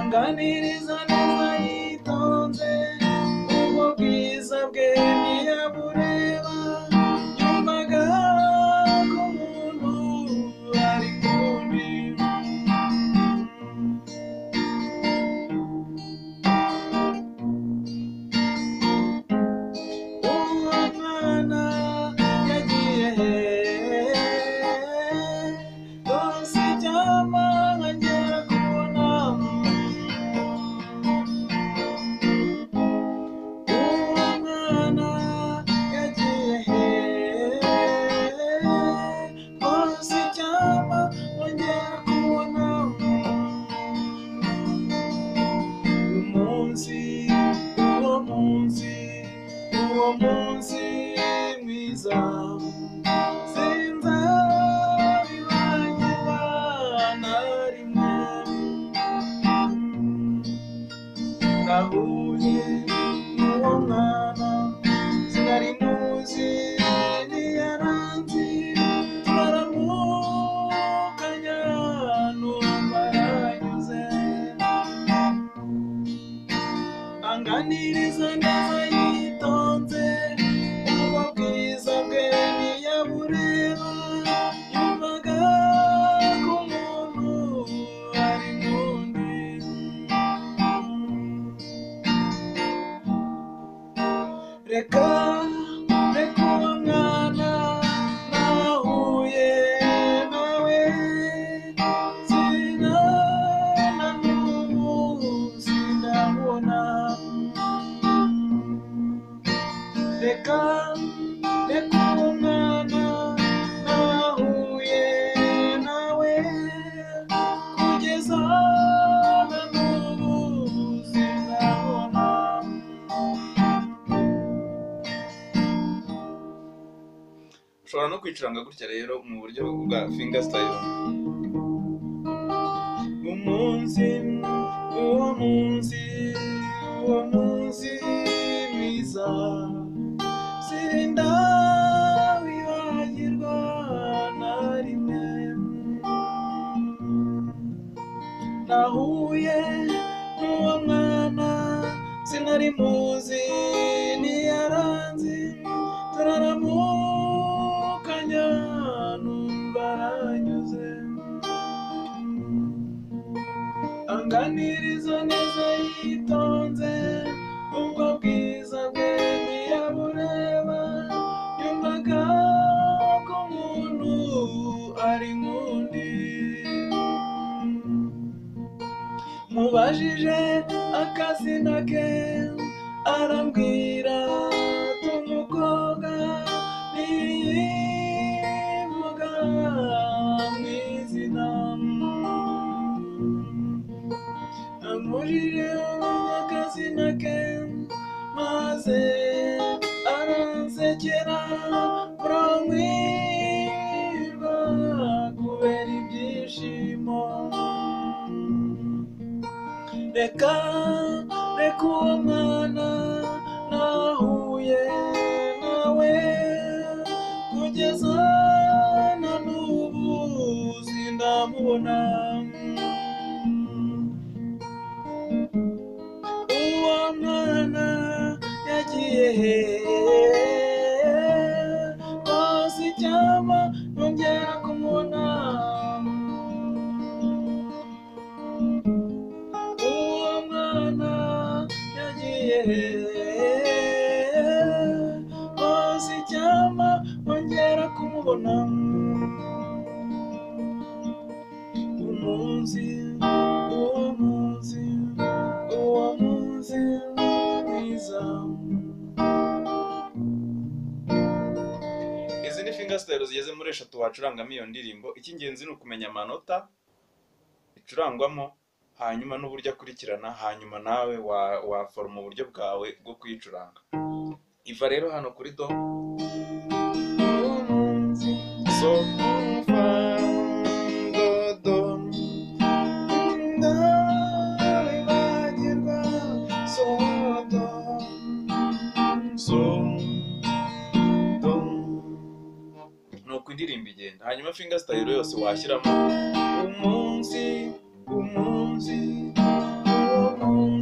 aganiriza neza yitonze ubwo bwiza bwe ntiyabureba yumvaga ko umuntu ari kundi uwo mwana yagiye hehe rwose icyampa nkagera kubona uwo mwana yagiye hehe rwose icyampa nkongera kubona uwo munsi uwo munsi uwo munsi mwiza sinzabibagira na rimwe nahuye n'uwo mwana sinari muzi ntiyaranzi twaramukanya numva yanyuze anganiriza neza yitonze ubwo bwiza bwe ntiyabureba yumvaga ko umuntu ari nk'undi reka reka uwo mwana nahuye nawe sina na n'ubu sinabona reka reka uwo mwana nahuye nawe kugeza na n'ubu sinabona ushobora no kwicuranga gutya rero mu buryo bwa finger style umunsi uwo munsi uwo munsi mwiza sirinda wibagirwa na rimwe nahuye n'uwo mwana sinari muzi ntiyaranze turaramukanya numva aranyuze anganiriza neza yitonze ubwo bwiza bwe ntiyabureba yumvaga ko umuntu ari nk'undi mubajije akazina ke arambwira tumukobwa ntiyivuga mu izina amurire akazina ke maze aransekera buramwirwa kubera ibyishimo reka reka uwo mwana nahuye nawe kugeza na n'ubu sindamubona uwo mwana yagiye hehe rwose icyampa nkongera kumubona uwo mwana yagiye hehe rwose icyampa nkongera kumubona umunsi uwo munsi uwo munsi mwiza izi ni finger style zigeze muri eshatu wacurangamo iyo ndirimbo icy'ingenzi ni ukumenya amanota icurangwamo hanyuma n'uburyo akurikirana hanyuma nawe wa- waforoma uburyo bwawe bwo kuyicuranga iva rero hano kuri do so fa do do ndabibagirwa sodo sodo nuko indirimbo igenda hanyuma finger style yose washyiramo umunsi umunsi uwo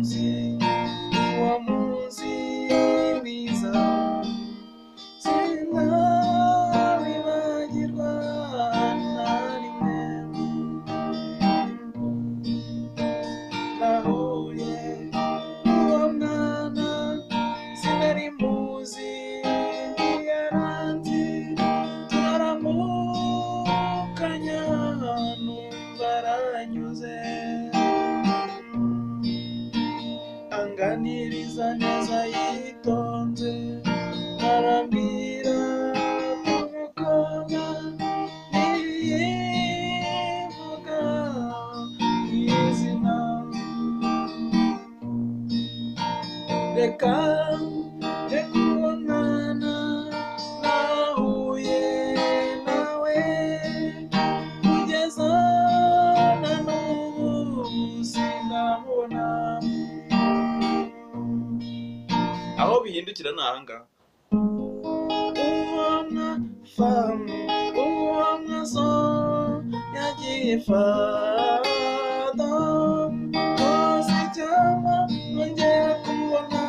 aganiriza neza yitonze arambwira umukobwa ntiyivuga mu izina reka reka uwo mwana nahuye nawe kugeza na n'ubu sindamubona aho bihindukira ni ahangaha ubona famu ubona zo yagiye fado ntuzi cyangwa nongera kumubona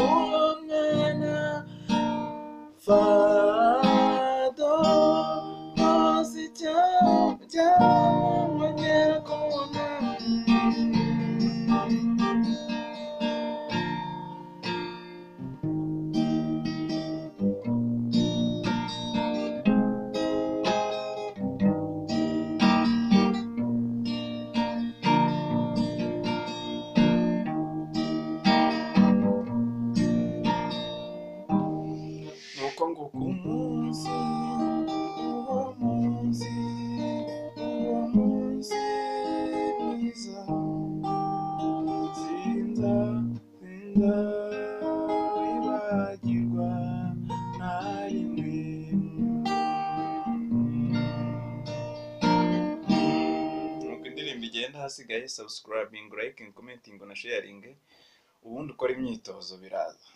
uwo mwana fado ntuzi cyangwa nongera kumubona nuko nguko umunsi uwo munsi uwo munsi mwiza sinza sinza wibagirwa na rimwe nuko indirimbo igenda hasigaye subscribing liking commenting na sharing ubundi ukora imyitozo biraza